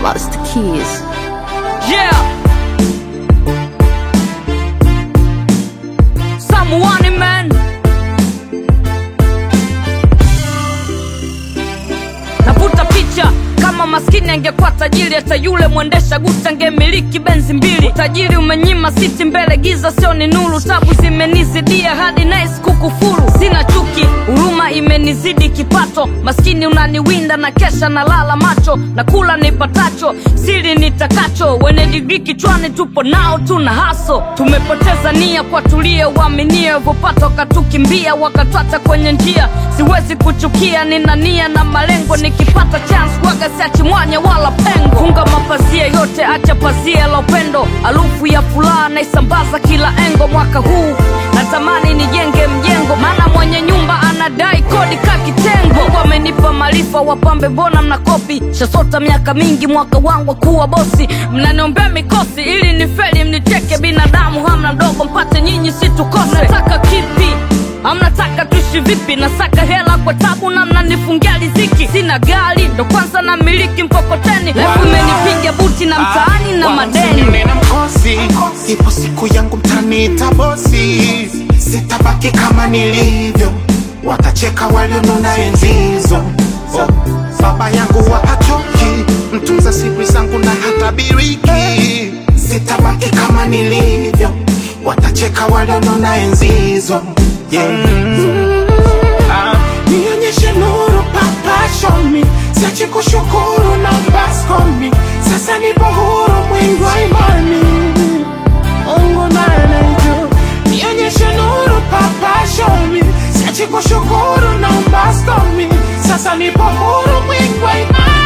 Master Keys. Yeah. Someone man. Navuta picha kama maskini angekuwa tajiri, hata yule mwendesha guta angemiliki benzi mbili. Utajiri umenyima siti mbele, giza sio ni nuru. Tabu zimenizidia hadi nice kukufuru. Sina chuki, huruma imenizidi kipato. Maskini unaniwinda na kesha na lala macho, na kula nipatacho, siri nitakacho. Wenye digrii kichwani tupo nao, tuna haso. Tumepoteza nia kwa tulie, uaminie vopata wakatukimbia, wakatwata kwenye njia. Siwezi kuchukia, nina nia na malengo, nikipata chance waga siachi mwanya wala pengo. Funga mapazia yote, acha pazia la upendo, harufu ya furaha naisambaza kila engo. Mwaka huu natamani nijenge mjengo, maana mwenye nyumba anadai kodi ka kitengo. Mungu amenipa maarifa, wapambe mbona mnakopi? Shasota miaka mingi, mwaka wangu wa kuwa bosi, mnaniombea mikosi ili nifeli, mnicheke. Binadamu hamna ndogo, mpate nyinyi situkose. Nataka kipi? Amnataka tuishi vipi? Nasaka hela kwa tabu na mnanifungia riziki. Sina gari ndo kwanza na miliki mkokoteni, lefu imenipiga buti na mtaani na madeni. nina mkosi, ipo siku yangu mtaniita bosi, sitabaki kama nilivyo, watacheka walionona enzi hizo. Oh, baba yangu wapachoki, mtunza siri zangu na hatabiriki, sitabaki kama nilivyo, watacheka walionona enzi hizo. Yeah. Ah, nionyeshe nuru papa show me siache kushukuru na baskomi sasa nipo huru mwingi wa imani Mungu naye anajua nionyeshe nuru papa show me siache kushukuru na baskomi sasa nipo huru mwingi wa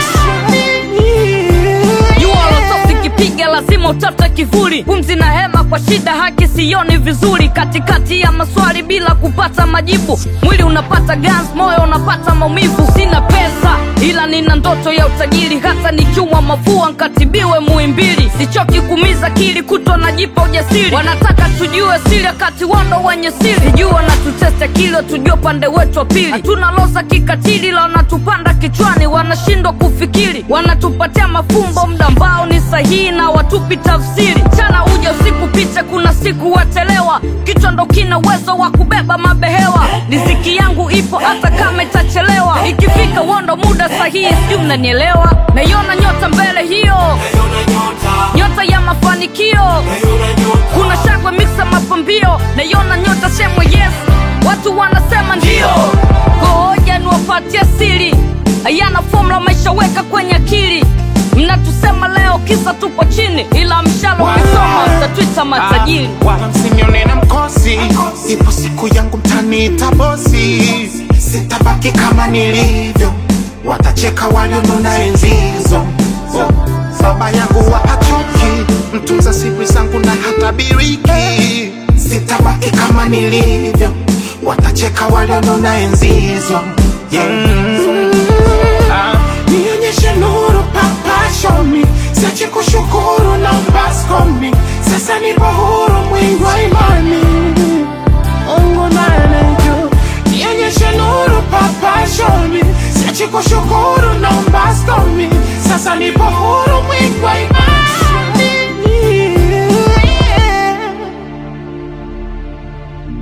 imani jua lotosi kipiga lazima utafute kivuli pumzi na hema kwa shida haki sioni vizuri katikati ya maswali bila kupata majibu mwili unapata gans moyo unapata maumivu sina pesa ila nina ndoto ya utajiri hata nikiwa mafua nkatibiwe muimbili sichoki kumiza kili kutwa najipa ujasiri wanataka tujue siri wakati wando wenye siri sijua wanatutesta kilo tujue upande wetu wa pili hatuna loza kikatili la wanatupanda kichwani wanashindwa kufikiri wanatupatia mafumbo mda ambao ni sahihi na watupi tafsiri chana uja usiku picha kuna siku watelewa kichwa ndo kina uwezo wa kubeba mabehewa riziki yangu ipo hata kama itachelewa ikifika wondo muda sahihi sijui mnanielewa naiona nyota mbele hiyo nyota ya mafanikio kuna shangwe miksa mapambio naiona nyota semwe yes watu wanasema ndio gohoja niwapatie siri hayana fomula maisha weka kwenye akili mnatusema leo kisa tupo chini ila mshalo ukisoma mtatwita matajiri wala msinione na mkosi, ipo siku yangu mtaniita bosi, sitabaki kama nilivyo, watacheka walionona enzi hizo. Oh, baba yangu wapachoki, mtunza siri zangu na hatabiriki, sitabaki kama nilivyo, watacheka walionona enzi hizo. Yeah. Ah, nionyeshe nuru papa show me siache kushukuru na baskomi sasa nipo huru mwingi wa imani Mungu naye anajua nionyeshe nuru papa show me siache kushukuru na baskomi sasa nipo huru mwingi wa imani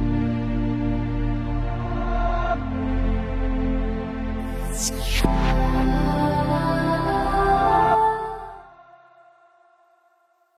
Keys.